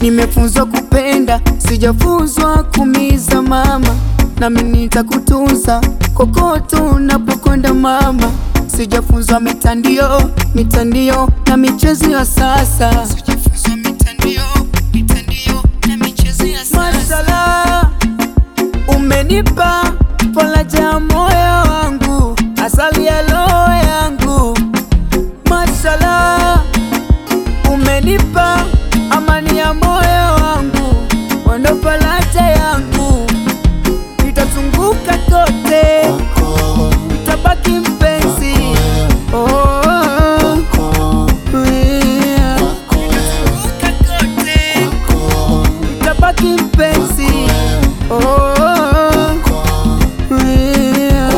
Nimefunzwa kupenda, sijafunzwa kumiza mama, nami nitakutunza kokote unapokwenda mama. Sijafunzwa mitandio, mitandio na michezo ya sasa. Sijafunzwa mitandio, mitandio na michezo ya sasa. Mashallah, umenipa faraja ya moyo wangu, asali ya roho yangu. Mashallah, umenipa amani ya moyo wangu, wendo faraja yangu, nitazunguka kote, nitabaki mpenzi. Oh, yeah. Nitazunguka kote, nitabaki mpenzi. Oh, yeah.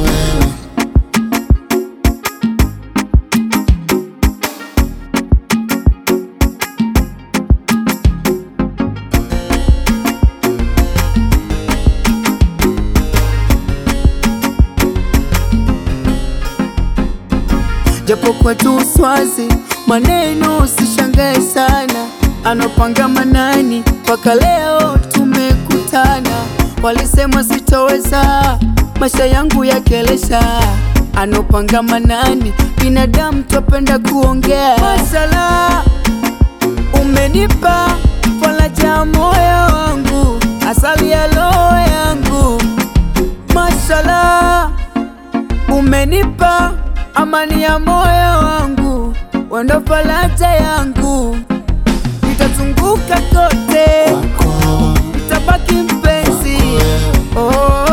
Japo kwetu uswazi maneno usishangae sana, anopanga manani mpaka leo tumekutana. Walisema sitoweza maisha yangu yakelesha, anopanga manani binadamu twapenda kuongea. Mashallah, umenipa faraja ya moyo wangu, asali ya roho yangu. Mashallah, umenipa amani ya moyo wangu, wendo faraja yangu, nitazunguka kote, nitabaki mpenzi. Oh,